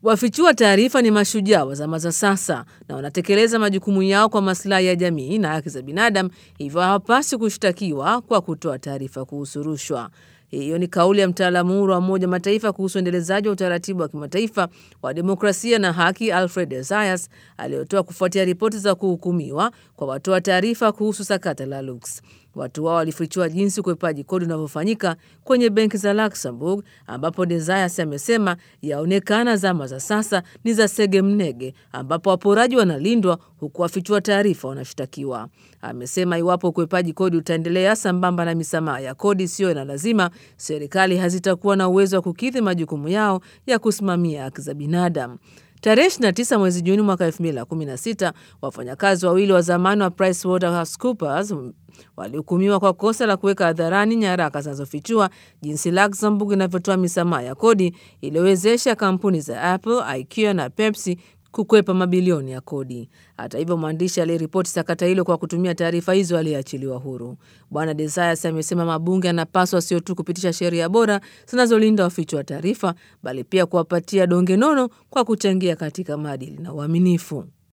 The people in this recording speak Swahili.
Wafichua taarifa ni mashujaa wa zama za sasa na wanatekeleza majukumu yao kwa maslahi ya jamii na haki za binadamu, hivyo hawapaswi kushtakiwa kwa kutoa taarifa kuhusu rushwa. Hiyo ni kauli ya mtaalamu huru wa Umoja Mataifa kuhusu uendelezaji wa utaratibu wa kimataifa wa demokrasia na haki Alfred Esayas aliyotoa kufuatia ripoti za kuhukumiwa kwa watoa taarifa kuhusu sakata la Lux. Watu wao walifichua jinsi ukwepaji kodi unavyofanyika kwenye benki za Luxembourg, ambapo Desayas amesema yaonekana zama za sasa ni za sege mnege, ambapo waporaji wanalindwa huku wafichua taarifa wanashtakiwa. Amesema iwapo ukwepaji kodi utaendelea sambamba na misamaha ya kodi isiyo na lazima, serikali hazitakuwa na uwezo wa kukidhi majukumu yao ya kusimamia haki za binadamu. Tarehe 29 mwezi Juni mwaka 2016 wafanyakazi wawili wa zamani wa PricewaterhouseCoopers walihukumiwa kwa kosa la kuweka hadharani nyaraka zinazofichua jinsi Luxembourg inavyotoa misamaha ya kodi iliyowezesha kampuni za Apple, IKEA na Pepsi kukwepa mabilioni ya kodi. Hata hivyo, mwandishi aliyeripoti sakata hilo kwa kutumia taarifa hizo aliyeachiliwa huru. Bwana Desayas amesema mabunge yanapaswa sio tu kupitisha sheria bora zinazolinda wafichua taarifa, bali pia kuwapatia donge nono kwa kuchangia katika maadili na uaminifu.